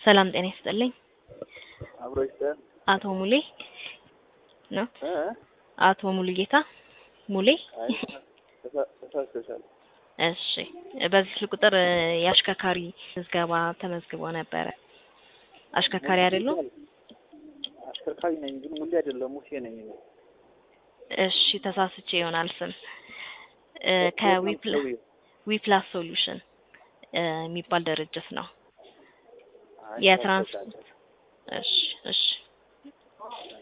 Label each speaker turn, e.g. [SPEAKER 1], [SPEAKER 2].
[SPEAKER 1] ሰላም ጤና ይስጥልኝ።
[SPEAKER 2] አብሮ ይስጠን
[SPEAKER 1] አቶ ሙሌ ነው?
[SPEAKER 2] እ
[SPEAKER 1] አቶ ሙሉጌታ ሙሌ?
[SPEAKER 2] አይ ተሳ- ተሳስተሻል።
[SPEAKER 1] እሺ በዚህ ስልክ ቁጥር እ የአሽከርካሪ ምዝገባ ተመዝግቦ ነበረ። አሽከርካሪ አይደሉም?
[SPEAKER 2] አሽከርካሪ ነኝ ግን ሙሌ አይደለም ሙሴ ነኝ እኔ።
[SPEAKER 1] እሺ ተሳስቼ ይሆናል ስም እ ከዊፕላ ዊፕላስ ሶሉሽን እ የሚባል ድርጅት ነው።
[SPEAKER 2] አይ
[SPEAKER 1] የትራንስ
[SPEAKER 2] ተሳስተሻል።
[SPEAKER 1] እሺ እሺ